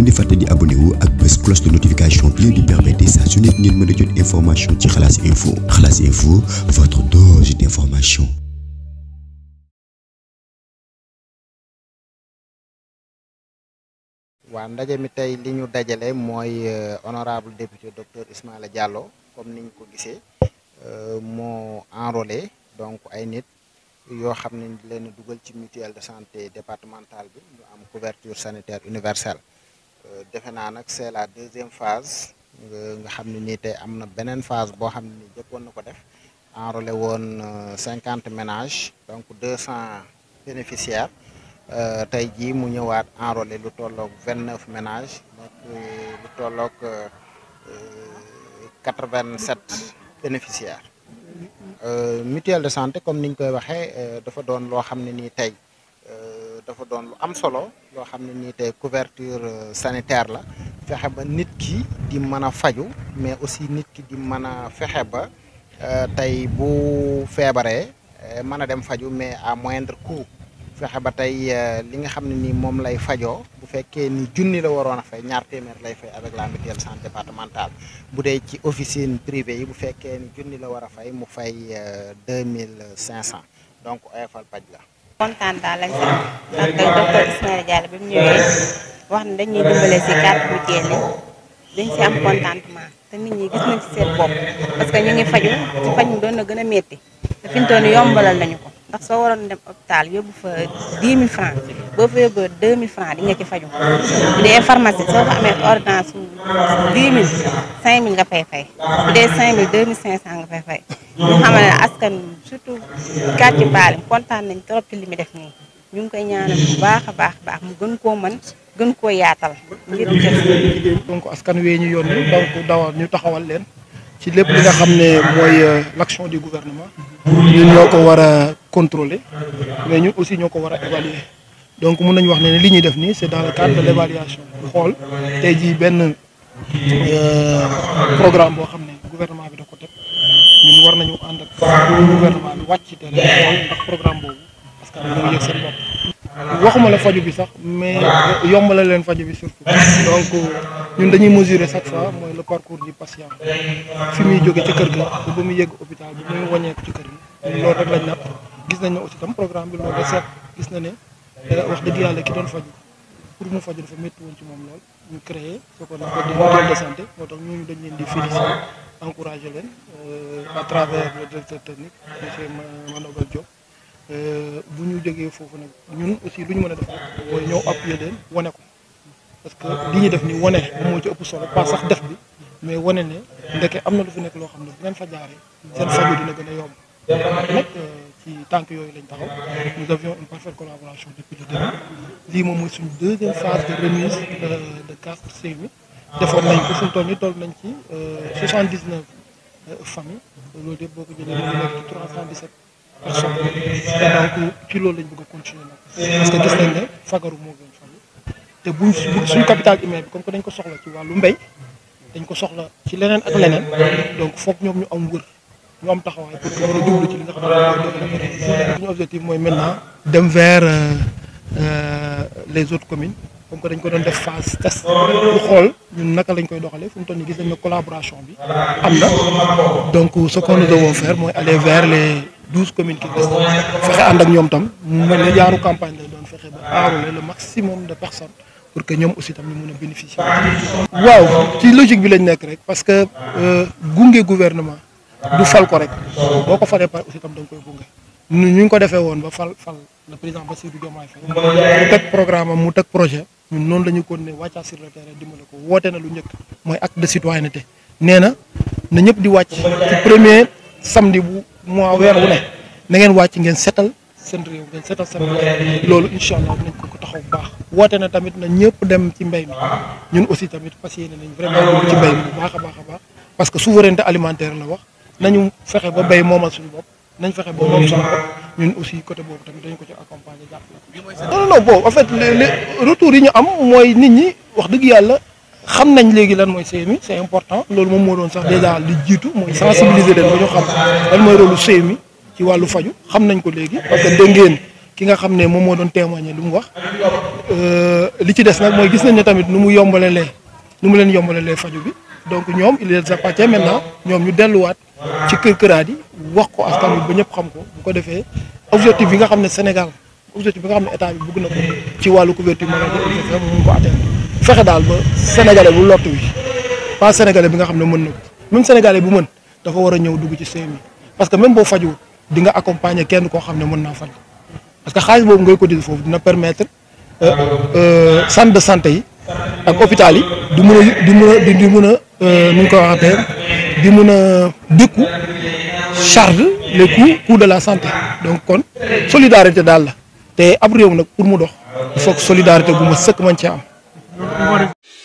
leen di fàtte di abonné wu ak bés cloche de notification bi leen di permettre saa su nekk ngeen mën a jot information ci xalaas info xalaas info votre dose d'information. waa ndaje mi tey li ñu dajale mooy honorable député docteur Ismaïla Diallo comme niñ ko gisee moo enrôlé donc ay nit yoo xam ne leen dugal ci mutuelle de santé départementale bi ñu am couverture sanitaire universelle defe naa nag c'est la deuxième phase nga xam ne nii tey am na beneen phase boo xam ne nii jëkkoon na ko def enrôlé woon cinquante ménages donc deux cent bénéficiaires tey jii mu ñëwaat enrôlé lu tolloog vingt neuf ménages nekk lu tolloog quatre vingt sept bénéficiaires mutuelle de santé comme niñ koy waxee dafa doon loo xam ne nii tey dafa doon lu am solo loo xam ne nii tey couverture sanitaire la fexe ba nit ki di mën a faju mais aussi nit ki di mën a fexe ba tey bu feebaree mën a dem faju mais à moindre coût fexe ba tey li nga xam ne nii moom lay fajoo bu fekkee ni junni la waroon a fay ñaar téeméer lay fay avec la mutuelle santé départementale bu dee ci officine privée yi bu fekkee ni junni la war a fay mu fay deux mille cinq cent donc oyofal paj la. kontaan daal lañ si am ndax docteur Ismaïla Diallo bi mu ñëwee wax ne dañuy dimbale si carte mutuelle yi dañ si am contentement te nit ñi gis nañ ci seen bopp parce que ñu ngi faju ci faj mi doon na gën a métti te fi mu toll nii yombalal nañu ko. ndax soo waroon dem hôpital yóbbu fa 10 000 francs boo fa yóbboo 2 000 francs di nga ci faju bu dee pharmacie soo fa amee ordonnance su 10 000 5 000 nga fay fay bu dee 5 000 2 500 nga fay fay ñu xamal ne askan surtout quartier Mbalim kontaan nañ trop ci li mu def nii ñu ngi koy ñaanal bu baax a baax baax mu gën koo mën gën koo yaatal ngir donc askan wee ñu yónni donc dawal ñu taxawal leen ci lépp li nga xam ne mooy l'action du gouvernement ñun ñoo ko war a contrôler mais ñun aussi ñoo ko war a évaluer donc mun nañu wax ne li ñuy def nii c'est dans le cadre de l'évaluation xool tey jii benn programme boo xam ne gouvernement bi da ko teg ñun war nañu ànd ak gouvernement bi wàcc ci terrain xool ndax programme boobu parce que dañoo yëg seen bopp waxuma la faju bi sax mais yombala leen faju bi surtout donc ñun dañuy mesurer chaque fois mooy le parcours du patient fi muy jóge ci kër ga ba muy yegg hôpital bi muy wàññeeku ci kër gi loolu rek lañ natt gis nañ ne aussi tam programme bi loolu da seet gis na ne wax dëgg yàlla ki doon faju pour mu faju dafa métti woon ci moom lool ñu créé ce qu'on appelle des mutuelles de santé moo tax ñooñu dañ leen di féliciter encourager leen à travers le directeur technique monsieur Manogal Diop bu ñu jógee foofu nag ñun aussi lu ñu mën a def mooy ñëw appuyer leen wane ko parce que li ñuy def ni wane moom moo ci ëpp solo pas sax def bi mais wane ne ndeke am na lu fi nekk loo xam ne bu ngeen fa jaaree seen faju dina gën a yomb nag ci tànk yooyu lañ taxaw nous avions une parfaite collaboration depuis le début lii moom mooy suñu deuxième phase de remise de carte CMU defoon nañ ko fu mu toll nii toll nañ ci soixante-dix-neuf familles loolu yëpp boo ko jëlee ñu nekk ci trois cent dix-sept personnes donc ci loolu lañ bëgg a continuer nag parce que gis nañ ne fagaru moo gën faju te buñ suñ capital humain bi comme que dañ ko soxla ci wàllu mbéy dañ ko soxla ci leneen ak leneen donc foog ñoom ñu am wër ñu am taxawaay pour que mën a jublu ci li nga xam ne mooy développé suñu objectif mooy maintenant dem vers les autres communes comme que dañ ko doon def phase test bu xool ñun naka lañ koy doxalee fu mu toll nii gis nañ ne collaboration bi am na donc ce que nous devons faire mooy aller vers les douze communes qui restent fexe ànd ak ñoom tam mu mel ne jaaru campagne lay doon fexe ba enrôler le maximum de personnes pour que ñoom aussi tam ñu mën a bénéficier waaw ci logique bi lañ nekk rek parce que gunge gouvernement du fal ko rek boo ko falee pare aussi tam da nga koy gunge ñu ñu ngi ko defee woon ba fal fal le président Bassirou Diomaye Faye mu teg programme am mu teg projet ñun noonu la ñu continuer wàccaa sur le terrain dimbale ko woote na lu njëkk mooy acte de citoyenneté nee na na ñëpp di wàcc ci premier samedi bu mois weer wu ne na ngeen wàcc ngeen setal seen réew ngeen setal seen réew loolu incha allah dinañ ko ko taxaw bu baax woote na tamit na ñëpp dem ci mbéy mi ñun aussi tamit fas yéene nañ vraiment dugg ci mbéy mi bu baax a baax a baax parce que souveraineté alimentaire la wax nañu fexe ba béy moomal suñu bopp nañ fexe ba moom suñu bopp ñun aussi côté boobu tamit dañ ko ci accompagner jàppale non non bon en fait les retours yi ñu am mooy nit ñi wax dëgg yàlla xam nañ léegi lan mooy CMU c'est important loolu moom moo doon sax déjà li jiitu mooy sensibiliser leen ba ñu xam lan mooy rôle CMU ci wàllu faju xam nañ ko léegi parce que dégg ngeen ki nga xam ne moom moo doon témoigner lu mu wax li ci des nag mooy gis nañ ne tamit nu mu yombalalee nu mu leen yombalalee faju bi donc ñoom il les appartient maintenant ñoom ñu delluwaat ci kër këraat yi wax ko askan wi ba ñëpp xam ko bu ko defee objectif bi nga xam ne Sénégal objectif bi nga xam ne état bi bëgg na ko ci wàllu couverture maladie universelle mu mun ko atteindre fexe daal ba sénégalais bu lott wi pas sénégalais bi nga xam ne mën na ko même sénégalais bu mën dafa war a ñëw dugg ci CMU parce que même boo fajuwul di nga accompagner kenn koo xam ne mën naa faj parce que xaalis boobu ngay cotiser foofu dina permettre centre de santé yi ak hôpital yi di mun a di mun a di mun a nu ñu ko waxatee di mun a dékku charge les coûts coûts de la santé donc kon solidarité daal la te ab réew nag pour mu dox il faut que solidarité bu ma sëkk man ci am.